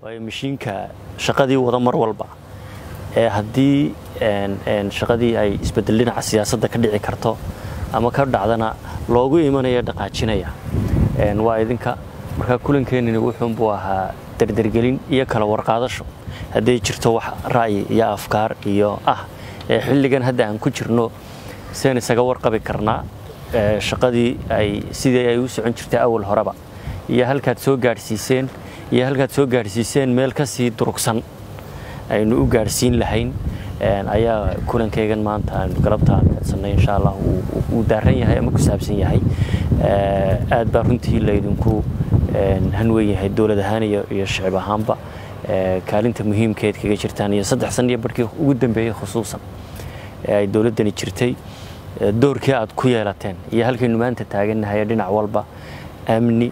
waayo mashiinka shaqadii wada mar walba ee haddii shaqadii ay isbedel dhinaca siyaasadda ka dhici karto ama ka dhacdana loogu imanaya dhaqaajinaya waa idinka markaa kulankeenini wuxuunbuu ahaa dardergelin iyo kala warqaadasho hadday jirto wax ra'yi iyo afkaar iyo ah ee xilligan hadda aan ku jirno seen isaga warqabi karnaa shaqadii ay sidii ay u socon jirtay awal horeba iyo halkaad soo gaadhsiiseen iyo halkaad soo gaadhsiiseen meel ka sii durugsan aynu u gaadhsiin lahayn ayaa kulankaygan maanta aynu galabtaan codsanay insha allah uu daaran yahay ama ku saabsan yahay aad baa runtii laydinku hanweyn yahay dowlad ahaan iyo shicib ahaanba kaalinta muhiimkeed kaga jirtaan iyo saddex san iyo barhkii ugu dambeeyey khusuusan ee ay dowladdani jirtay doorkii aad ku yeelateen iyo halkaynu maanta taagannahay dhinac walba amni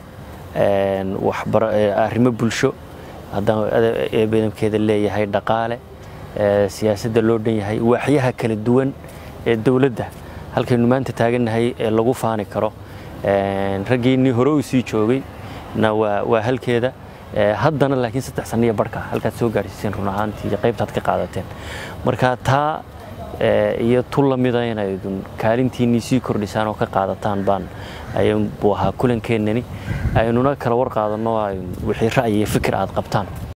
arrimo bulsho haddaan eebadamkeeda leeyahay dhaqaale siyaasadda loo dhan yahay waaxyaha kala duwan ee dowladda halkaynu maanta taagannahay ee lagu faani karo raggiinnii hore uu sii joogay na waa halkeeda haddana laakiin saddex sanniyo barhka halkaad soo gaadhsiiseen run ahaantii qaybtaad ka qaadateen marka taa iyo tu lamida inaydun kaalintiinnii sii kordhisaan oo ka qaadataan baan ayuu ahaa kulankeenani aynuna kala war qaadanno wixii ra'yi iyo fikir aad qabtaan